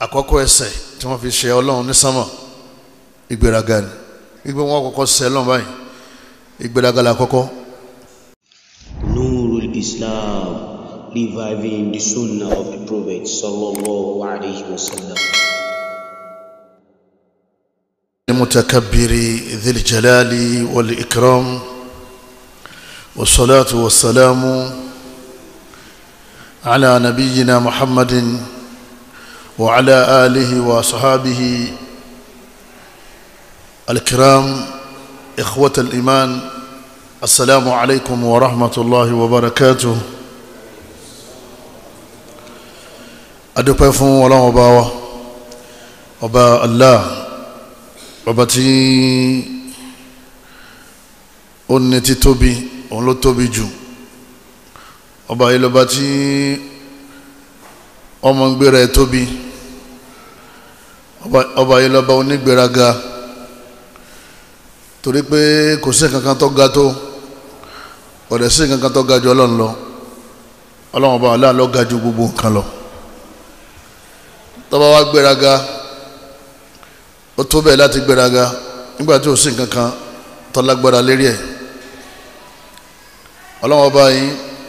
àkọ́kọ́ ẹsẹ̀ tí wọ́n fi ṣe ọlọ́run ní sánmà ìgbéraga ni wípé wọ́n kọ́kọ́ ṣe ọlọ́run báyìí ìgbéraga la kọ́kọ́. Nurul Islam reviving the sunnah of the Prophet sallallahu alayhi wa sallam. المتكبر ذي الجلال والإكرام والصلاة والسلام على نبينا محمد وعلى آله وصحابه الكرام إخوة الإيمان السلام عليكم ورحمة الله وبركاته adúpẹ́ fún ọlọ́run ọba wa ọba allah ọba tí ó ní títóbi òun ló tóbi jù ọba yìí lọ́ba tí ọmọ ń gbéra ẹ̀ tóbi ọba yìí lọ́ba onígbéraga torí pé kò sí kankan tó ga tó ọ̀dẹ̀ sí kankan tó ga jù ọlọ́run lọ ọlọ́run ọba allah ló ga jù gbogbo nǹkan lọ tọ́ba wa gbéraga ó tó bẹ́ẹ̀ láti gbéraga nígbà tí ò sí nǹkan kan tó lágbára lérí ẹ̀ ọlọ́wọ́n ọba yìí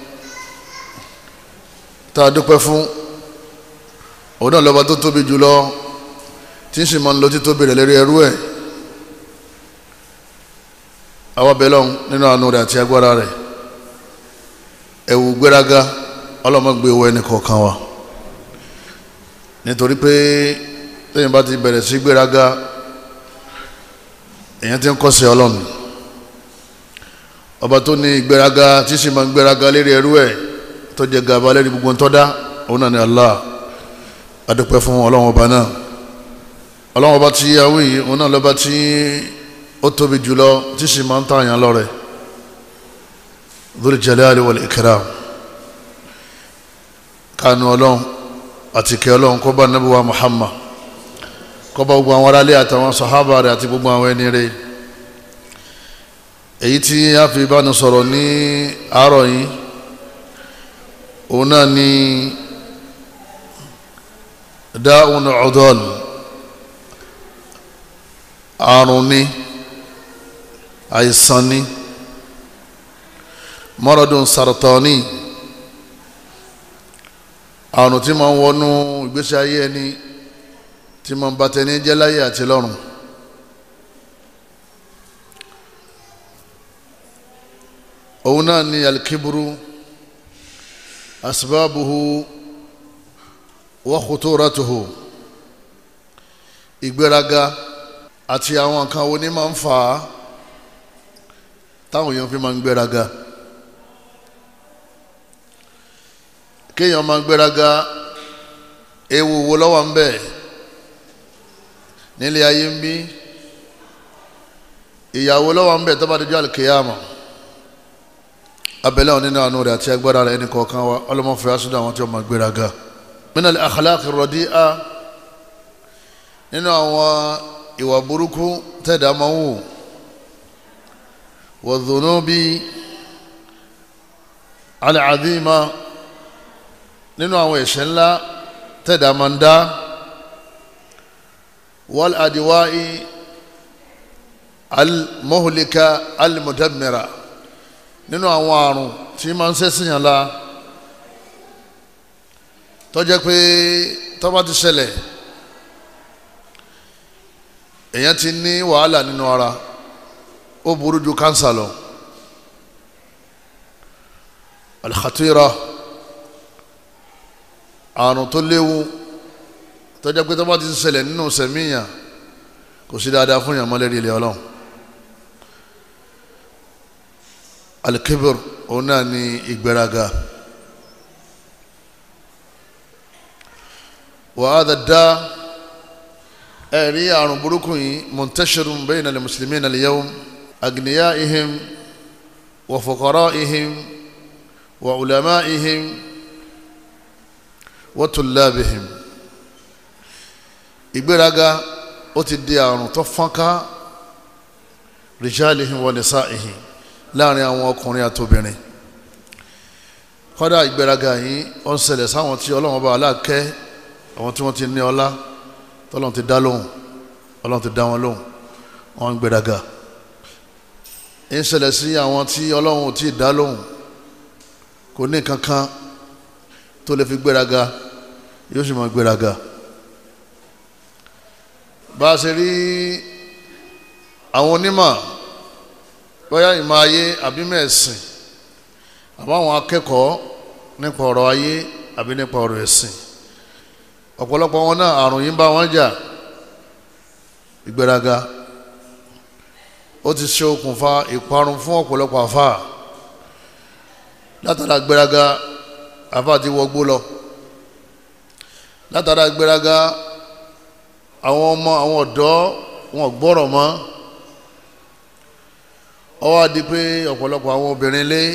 tá a dúpẹ́ fún òun náà lọ́ba tó tóbi jùlọ tí ń sì máa ń lọ títóbi rẹ̀ lérí ẹrú ẹ̀ àwa bẹ́lọ́n nínú àánú rẹ̀ àti agbára rẹ̀ ẹ̀wù gbéraga ọlọ́mọgbé wọ ẹnì kọ̀ọ̀kan wa nítorí pé lẹ́yìn bá ti bẹ̀rẹ̀ sí gbéraga èyàn ti ń kọ́sẹ̀ ọlọ́run ọba tó ní ìgbéraga tí sì máa ń gbéraga lérí ẹrú ẹ̀ tó jẹ gàba lérí gbogbo ń tọ́dá òun náà ni Allah adúpẹ́ fún ọlọ́run ọba náà ọlọ́run ọba tí yahoo yìí òun náà lọ́ba tí ó tóbi jùlọ tí sì máa ń tààyàn lọ́rẹ̀ Dhul Jalali wal Ikram kánú ọlọ́run àti kí ọlọ́run kó bá nábì wa Muhammad kó bá gbogbo àwọn aráalé àtàwọn sàhábà rẹ̀ àti gbogbo àwọn ẹni rẹ̀ èyí tí a fi bánu sọ̀rọ̀ ní àárọ̀ yìí òun náà ni dáhùn ọ̀dọ́l àrùn ni àìsàn ni mọ́rọ̀dún sàrọ̀tọ̀ àrùn tí máa ń wọnú ìgbésí ayé ẹni tí máa ń bá tẹni jẹ́ láyé àti lọ́run òun náà ni alikiburu asbabuhu wa khuturatuhu ìgbéraga àti àwọn nǹkan wo ni máa ń fà á táwọn èèyàn fi máa ń gbéraga. kéèyàn máa gbéraga ewu wo lọ́wọ́ ń bẹ nílé ayé ń bí ìyàwó lọ́wọ́ ń bẹ tó bá dojú àlùkìyàmọ̀ abẹ́lẹ́ òní náà nù rẹ̀ àti agbára rẹ̀ ẹnì kọ̀ọ̀kan wa ọlọ́mọfẹ́ asúdà àwọn tí wọ́n máa gbéraga min al-akhlaq ar-radi'a nínú àwọn ìwà burúkú tẹ̀dá máa ń wò wa dhunubi al-'azima nínú àwọn ẹ̀ṣẹ̀ ńlá tẹ̀dá máa ń dá wal adiwa'i al-muhlika al-mudammira nínú àwọn àrùn tí máa ń ṣẹ̀sìyàn la tó jẹ́ pé tó bá ti ṣẹlẹ̀ èèyàn ti ní wàhálà nínú ara ó burú ju kánsà lọ al-khatira àrùn tó léwu tó jẹ́ pé tó bá ti ṣẹlẹ̀ nínú sẹ̀míyàn kò sí dáadáa fún yàn mọ́lẹ́rì ilé ọlọ́run alikibir òun náà ní ìgbéraga wàhádà dá ẹ̀rí àrùn burúkú yìí muntashirun bayna al-muslimina al-yawm agniyaihim wa fuqaraihim wa ulamaihim wa tullabihim ìgbéraga ó ti di àrùn tó fọ́nká rijalihim wa nisaihim láàrin àwọn ọkùnrin àtobìnrin kọ́dà ìgbéraga yìí ó ń ṣẹlẹ̀ sáwọn tí ọlọ́wọ́n bá aláàkẹ́ àwọn tí wọ́n ti ní ọlá tọ́lọ́n ti dá lóhùn ọlọ́run ti dá wọn lóhùn wọ́n ń gbéraga ń ṣẹlẹ̀ sí àwọn tí ọlọ́run ò tí ì dá lóhùn kò ní kankan tó lè fi gbéraga yóò sì máa gbéraga bá a ṣe rí àwọn onímọ̀ bóyá ìmọ̀ ayé àbí mẹ́ẹ̀sìn àbá àwọn akẹ́kọ̀ọ́ nípa ọ̀rọ̀ ayé àbí nípa ọ̀rọ̀ ẹ̀sìn ọ̀pọ̀lọpọ̀ wọn náà àrùn yìí ń bá wọn jà ìgbéraga ó ti ṣe okùnfà ìparun fún ọ̀pọ̀lọpọ̀ àfà látara gbéraga àfà ti wọgbó lọ látara gbéraga àwọn ọmọ àwọn ọ̀dọ́ wọn gbọ́rọ̀ mọ́ ó wá di pé ọ̀pọ̀lọpọ̀ àwọn obìnrin lé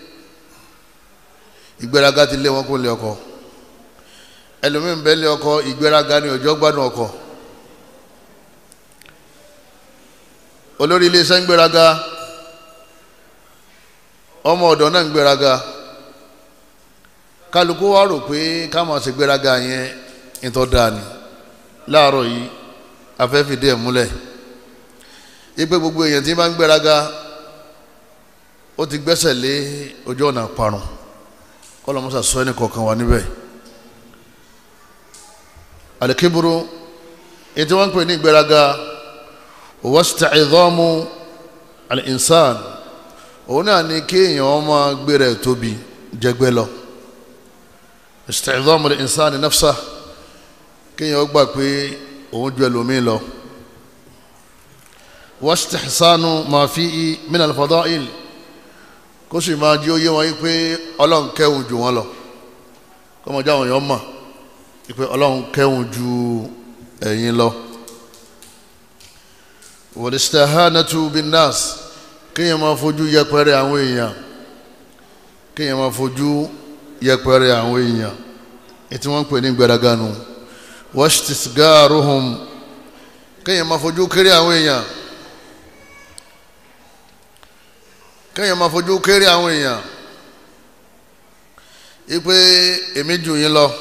ìgbéraga ti lé wọn kó lé ọkọ ẹlòmíín bẹ́ẹ̀ lé ọkọ ìgbéraga ni ọjọ́ gbádùn ọkọ olórí iléeṣẹ́ ń gbéraga ọmọ ọ̀dọ́ náà ń gbéraga kálukú wa rò pé ká máa ṣe gbéraga yẹn ìtọ́ dáa ni láàárọ̀ yìí afẹ́fìdí ẹ̀ múlẹ̀ ipe gbogbo èèyàn tí bá ń gbéraga ó ti gbẹ́sẹ̀ lé ojú ọ̀nà parun kọ́lọ́mọ́sà sọ ẹnì kọ̀ọ̀kan wà níbẹ̀ alikiburu ètò wọn ń pè ní ìgbéraga wasta'idhamu al-insan òun náà ni kéèyàn ọmọ gbéra ẹ̀ tóbi jẹgbẹ́ lọ ista'idhamu al-insan nafsa kéèyàn gbà pé òun ju ẹlòmíì lọ wastihsanu ma fihi min al-fada'il kó sì máa jí ó yé wọn yí pé ọlọ́run kẹ́hùn jù wọ́n lọ kọ́mọdé àwọn èèyàn mọ̀ pé ọlọ́run kẹ́hùn ju ẹ̀yin lọ. wal-istihanatu bin-nas kéèyàn máa fojú yẹpẹrẹ àwọn èèyàn kéèyàn máa fojú yẹpẹrẹ àwọn èèyàn ètí wọ́n ń pè ní gbẹ̀rẹ̀gà nù washtisgaruhum kéèyàn máa fojú kéré àwọn èèyàn kéèyàn máa fojú kéré àwọn èèyàn ipe èmi jù yín lọ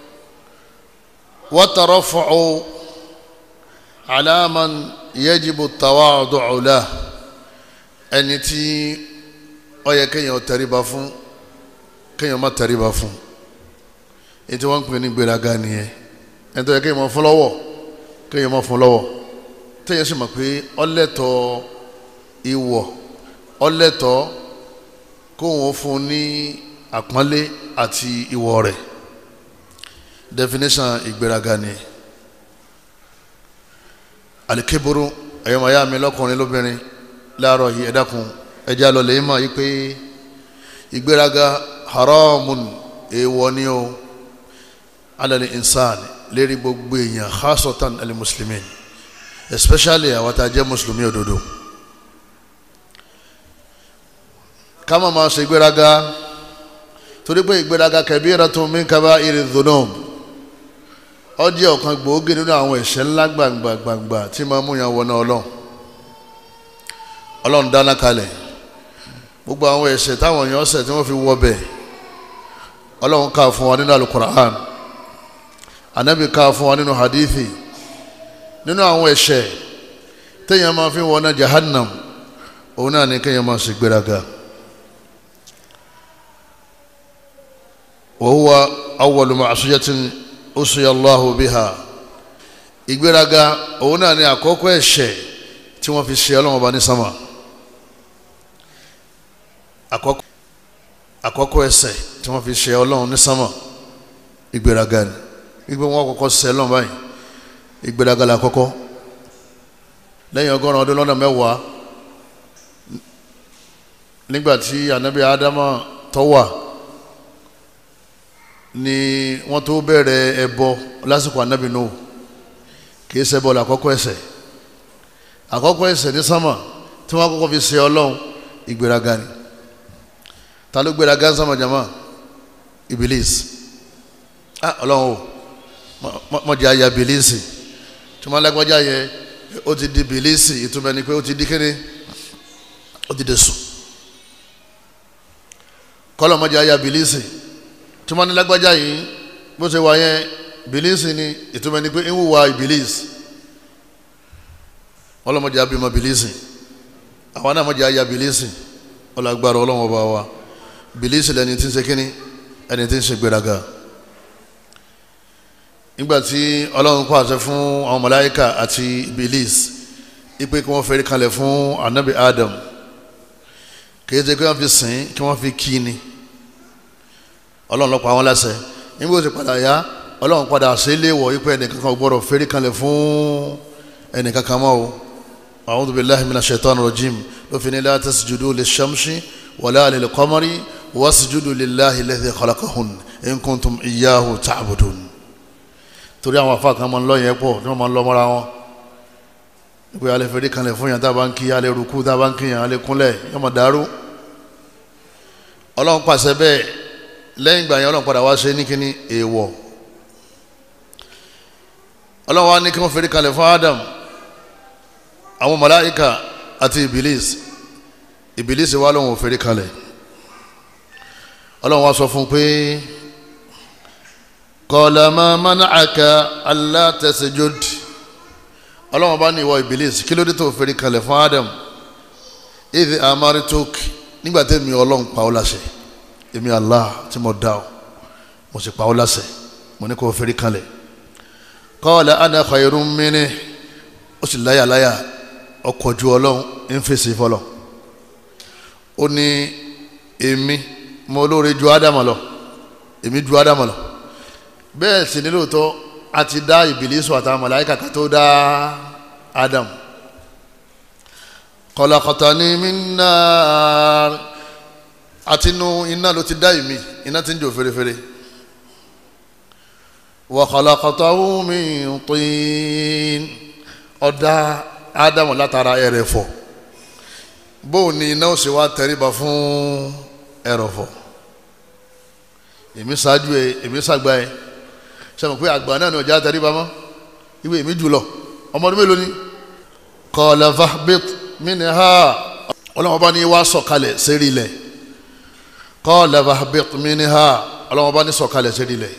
wa tarafu'u ala man yajibu tawadu'u lahu ẹni tí ó yẹ kéèyàn tẹríba fún kéèyàn má tẹríba fún ètò wọn ń pè ní gbéraga nìyẹn ẹni tó yẹ kéèyàn máa fún lọ́wọ́ kéèyàn máa fún lọ́wọ́ téèyàn sì mọ̀ pé ọlẹ́tọ̀ ìwọ̀ ọlẹ́tọ̀ kóun fún ní àpọ́nlé àti ìwọ̀ rẹ̀ definition ìgbéraga ni alikeburu ẹ̀yọ́mọ̀yá mi lọ́kùnrin lóbìnrin láàárọ̀ yìí ẹ dákun ẹjẹ́ àlọ́lẹ̀ yìí mọ̀ yìí pé ìgbéraga haramun èèwọ̀ ni o alẹ́ insan lérí gbogbo èèyàn khasatan alẹ́ muslimin especially àwọn tá a jẹ́ mùsùlùmí òdodo ká má máa ṣe ìgbéraga torí pé ìgbéraga kabiratun min kaba'iri dhunub ó jẹ́ ọ̀kan gbòógì nínú àwọn ẹ̀ṣẹ̀ ńlá gbàǹgbà gbàǹgbà tí máa mú yàn wọná ọlọ́run ọlọ́run dáná kalẹ̀ gbogbo àwọn ẹ̀ṣẹ̀ táwọn èèyàn ṣẹ̀ tí wọ́n fi wọ bẹ̀ ọlọ́run ká fún wa nínú alukur'an anabi ká fún wa nínú hadithi nínú àwọn ẹ̀ṣẹ̀ téèyàn máa fi wọná jahannam òun náà ní kéèyàn máa ṣe gbéraga. وهو أول معصية أصي الله بها ìgbéraga òun náà ni àkọ́kọ́ ẹ̀ṣẹ̀ tí wọ́n fi ṣe ọlọ́run ọba ní sámà àkọ́kọ́ ẹ̀ṣẹ̀ tí wọ́n fi ṣe ọlọ́run ní sámà ìgbéraga ni wípé wọ́n kọ́kọ́ ṣe ọlọ́run báyìí ìgbéraga la kọ́kọ́ lẹ́yìn ọgọ́rùn-ún ọdún lọ́nà mẹ́wàá nígbà tí anabi adama tó wà ni wọ́n tó bẹ̀rẹ̀ ẹbọ lásìkò anabi Nuhu kìí ṣẹbọ la àkọ́kọ́ ẹ̀ṣẹ̀ àkọ́kọ́ ẹ̀ṣẹ̀ ní sámà tí wọ́n kọ́kọ́ fi ṣe ọlọ́run ìgbéraga ni ta ló gbéraga ń sámà jama ibilis ah ọlọ́run o mọ̀jẹ̀ àyà bilisi tí wọ́n lágbájá yẹ ó ti di bilisi ìtumọ̀ ni pé ó ti di kéde ó ti di sùn kọ́lọ̀ mọ̀jẹ̀ àyà bilisi tí wọ́n ní lágbájá yìí bó ṣe wà yẹn ìbílísì ni ìtumọ̀ ni pé ń wùwà ìbílísì ọlọ́mọdé abimọ ìbílísì àwọn náà mọ̀jẹ̀ ayé ìbílísì ọlọ́gbàrá ọlọ́wọ́n bá wa ìbílísì lẹni tí ń ṣe kínní ẹni tí ń ṣe gbéraga nígbàtí ọlọ́run pàṣẹ fún àwọn màláíkà àti ìbílísì ipe kí wọ́n fẹ́rí kalẹ̀ fún anabi adam kìí ṣe kí wọ́n fi sìn kí wọ́n fi kí ni ọlọ́run ló pa wọ́n láṣẹ nígbà tó ti padà yá ọlọ́run padà ṣe léèwọ̀ ipe ẹnìkan kan gbọ́dọ̀ fẹ́rí kalẹ̀ fún ẹnìkan kan mọ́ o a'udhu billahi minash shaitani rajim ló fi ní la tasjudu lish-shamsi wala lil-qamari wasjudu lillahi alladhi khalaqahun in kuntum iyyahu ta'budun torí àwọn afa kan máa ń lọ yẹn pọ̀ tí wọ́n máa ń lọ mọ́ra wọn ìpè alẹ́ fèrè kanlẹ̀ fún yàn tá a bá ń kí alẹ́ rúkú tá a bá ń kí yàn alẹ́ kúnlẹ̀ yóò máa dàrú ọlọ́run pàṣẹ bẹ́ẹ̀ lẹ́yìn ìgbà yẹn ọlọ́run padà wá ṣe ní kíní èèwọ̀ ọlọ́run wá ní kí wọ́n fèrè kanlẹ̀ fún Adam àwọn màláíkà àti ibilis ibilis wà lóun ò fèrè kanlẹ̀ ọlọ́run wá sọ fún un pé qala ma mana'aka alla tasjud ọlọ́run bá ní ìwọ ibilis kí ló dé tó fèrè kalẹ̀ fún adam idh amarituk nígbà tí èmi ọlọ́run pa ọ́ láṣẹ èmi allah tí mo dá ọ mo sì pa ọ́ láṣẹ mo ní kó fèrè kalẹ̀ qala ana khayrun minni ó sì láyàláyà ọkọ̀ ju ọlọ́run ń fèsì fọlọ́ ó ní èmi mo lóore ju adam lọ èmi ju adam lọ bẹ́ẹ̀ sì ní lóòótọ́ a ti dá ìbílísù àtàwọn màláíkà ká tó dá Adam khalaqtani min nar àtinú iná ló ti dá ìmí iná ti ń jò fèrèfèrè wa khalaqtahu min tin ọ̀dá Adam látara ẹrẹ̀fọ̀ bóun ni iná ó sì wá tẹríba fún ẹrọ̀fọ̀ èmi ṣáájú ẹ èmi ṣàgbá ẹ sẹ́mi pé àgbà náà ni ọjà tẹríba mọ́ ìwé mi jùlọ ọmọ ọdún mélòó ni qala fahbit minha ọlọ́wọ́n bá ní wá sọ̀kalẹ̀ sérí ilẹ̀ qala fahbit minha ọlọ́wọ́n bá ní sọ̀kalẹ̀ sérí ilẹ̀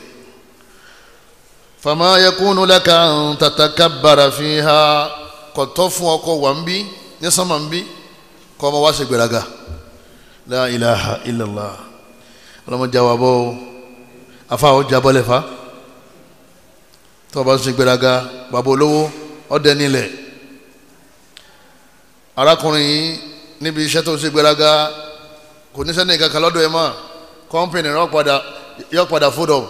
fama yakunu laka an tatakabbara fiha kò tọ́ fún ọkọ wà ń bí ní sánmà ń bí kọ́ ọmọ wá ṣe gbéraga la ilaha illallah ọlọ́wọ́n jáwọ́ bọ́ afa ọ̀ jábọ́lẹ̀ fa tó o bá ń ṣe gbéraga bàbá olówó ọdẹ nílẹ̀ arákùnrin yìí níbi iṣẹ́ tó ń ṣe gbéraga kò ní sẹ́ni kankan lọ́dọ̀ ẹ̀ mọ́ kọ́ńpìnì yọ padà fódọ̀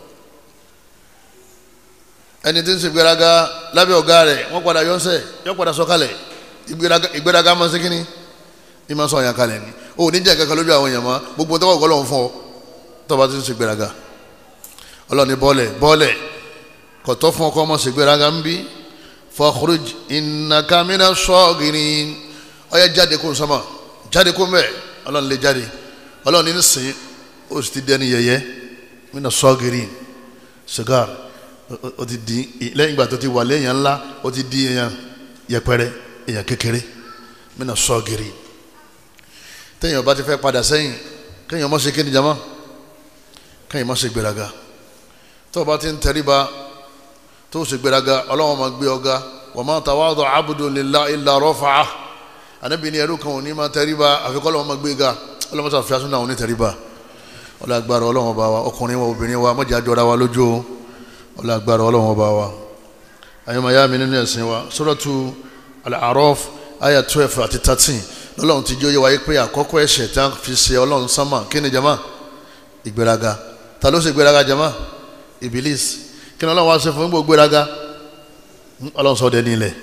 ẹni tí ń ṣe gbéraga lábẹ́ ọ̀gá rẹ̀ wọ́n padà yọ̀ǹsẹ̀ yọ padà sọ̀kalẹ̀ ìgbéraga máa ń ṣe kínní ìmọ̀ sọ̀ yàn kalẹ̀ ni o ní jẹ́ kankan lójú àwọn èèyàn mọ́ gbogbo tọ́wọ́ ọ̀gọ́ lọ́wọ́ fún ọ tó o bá ti ń ṣe gbéraga ọlọ́ni bọ́ọ̀lẹ̀ bọ́ọ̀lẹ̀ kọtọ fún ọkọ ọmọ ṣègbéraga ń bí fakhruj innaka mina sagirin ọyẹ jáde kó nsọmọ jáde kó mbẹ Ọlọ́run lè jáde Ọlọ́run ní sìn ó sì ti dẹni yẹyẹ mina sagirin sigar ó ti di lẹ́yìn ìgbà tó ti wà lẹ́yìn ńlá ó ti di èèyàn yẹpẹrẹ èèyàn kékeré mina sagirin téèyàn bá ti fẹ́ padà sẹ́yìn kéèyàn má ṣe kéde jama kéèyàn má ṣe gbéraga tó o bá ti ń tẹríba tó o sì gbéraga ọlọ́wọ́n máa gbé ọ̀gá wa ma tawadu abdu lillahi illa rafa'ah anabi ni ẹrú kan ò ní máa tẹríba àfikọ́ ọlọ́wọ́n máa gbé ga ọlọ́wọ́n sọ fìyà súnà òní tẹríba ọlọ́gbàrá ọlọ́wọ́n bá wa ọkùnrin wa obìnrin wa mọ̀jà jọra wa lójú ọlọ́gbàrá ọlọ́wọ́n bá wa ayọ́mọ̀ ayá mi nínú ẹ̀sìn wa suratu al-A'raf aya twelve àti thirteen lọ́lọ́run ti jẹ́ oyé wáyé pé àkọ́kọ́ ẹ̀ṣẹ̀ tí a fi ṣe ọlọ́run sánmà kí ni jama ìgbéraga ta ló ṣe ìgbéraga jama Ibilis kí ni ọlọ́run wá ṣe fún gbogbo gbéraga ọlọ́run sọ dẹni ilẹ̀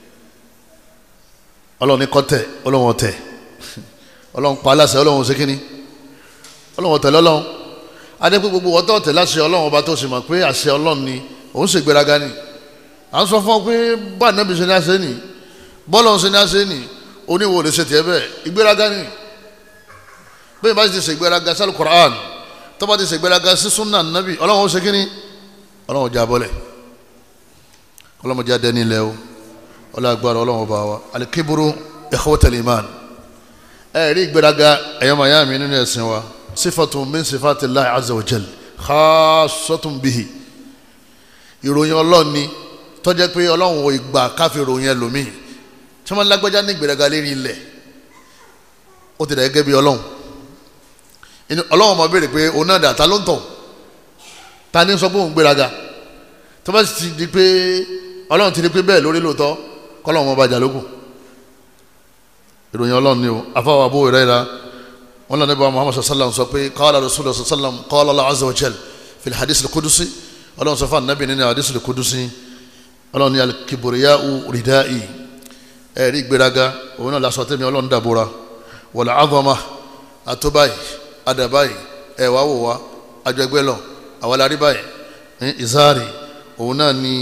ọlọ́run ní kọ́tẹ̀ ọlọ́run ọ̀tẹ̀ ọlọ́run pa aláṣẹ ọlọ́run ṣe kíni ọlọ́run ọ̀tẹ̀ lọ́lọ́run adépé gbogbo ọ̀tọ̀ ọ̀tẹ̀ láṣẹ ọlọ́run ọba tó ṣe mọ̀ pé àṣẹ ọlọ́run ni òun ṣe gbéraga ni à ń sọ fún ọ pé bá ànábì ṣe ní àṣẹ ni bọ́ọ̀lù ṣe ní àṣẹ ni oníwo lè ṣe tiẹ̀ bẹ́ẹ̀ ìgbéraga ni bẹ́ẹ̀ bá ti ṣe ìgbéraga sálù Qur'an tó bá ti ṣe ìgbéraga sí súnà nàbì ọlọ́run ó ṣe kíni ọlọ́run ọjà bọ́lẹ̀ ọlọ́run ọjà dẹni ilẹ̀ o ọlọ́run agbára ọlọ́run ọba wa alikiburu ikhwatal iman ẹ rí ìgbéraga ẹ̀yọ́ màyá mi nínú ẹ̀sìn wa sífàtún min sifatillahi azza wa jal khassatun bihi ìròyìn ọlọ́run ni tó jẹ́ pé ọlọ́run ò ìgbà káfí ìròyìn ẹlòmíì tí wọ́n lágbájá ní ìgbéraga lérí ilẹ̀ ó ti dà gẹ́gẹ́ bí ọlọ́run ọlọ́run ọmọ béèrè pé òun náà dà ta ló ń tọ̀ ta ni sọ pé òun gbéraga tó bá sì ti di pé ọlọ́run ti di pé bẹ́ẹ̀ lórí lóòótọ́ kọ́lọ́run ọmọ bàjá lókun ìròyìn ọlọ́run ni o afáwọn abúrò rẹ̀ ra wọn lọ nípa muhammad sallam sọ pé qala rasulullah sallam qala Allah azza wa jal fil hadith al-qudusi ọlọ́run sọ fún anabi nínú hadith al-qudusi ọlọ́run ní al-kibriya'u ridai ẹ̀rí ìgbéraga òun náà lásán tẹ́mi ọlọ́run dàbúra wal 'azama àtúbáyì àdàbáyì ẹ̀wà wò wá àjọgbẹ́ lọ àwọn alárí báyìí ìzáàrì òun náà ní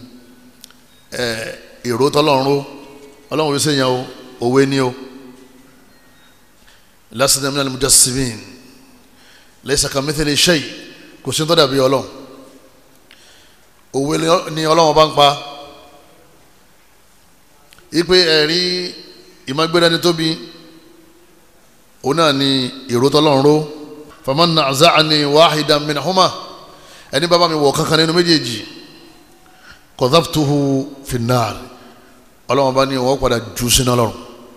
èrò tọ́lọ́run ọlọ́run wíṣẹ́ yẹn o òwe ni o lásìkò minal mujassimin laysa kamithli shay kò sí tó dàbí ọlọ́run òwe ni ọlọ́run bá ń pa ipe ẹ̀rí ìmọ̀gbéra ni tóbi òun náà ni èrò tọ́lọ́run ró faman na'za'ani wahidan minhuma ẹni bàbá mi wọ̀ kankan nínú méjèèjì qadhabtuhu fin nar ọlọ́run bá ní wọ́n padà jù sínú ọlọ́run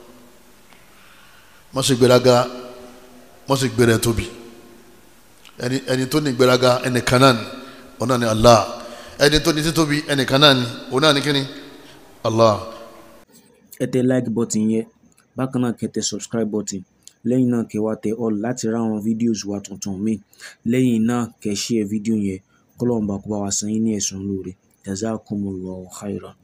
wọ́n sì gbéraga wọ́n sì gbéra tóbi ẹni ẹni tó ní gbéraga ẹnìkan náà ni òun náà ni Allah ẹni tó ní títóbi ẹnìkan náà ni òun náà ni kíni Allah. ẹ tẹ like button yẹn bákan náà kẹ́ tẹ subscribe button lẹ́yìn náà kẹ́ wá tẹ all láti ra àwọn videos wa tuntun míì lẹ́yìn náà kẹ́ share fídíò yẹn kọ́lọ́ọ̀bá kó bá wa san yín ní ẹ̀sùn lóore jazakumullahu khairan.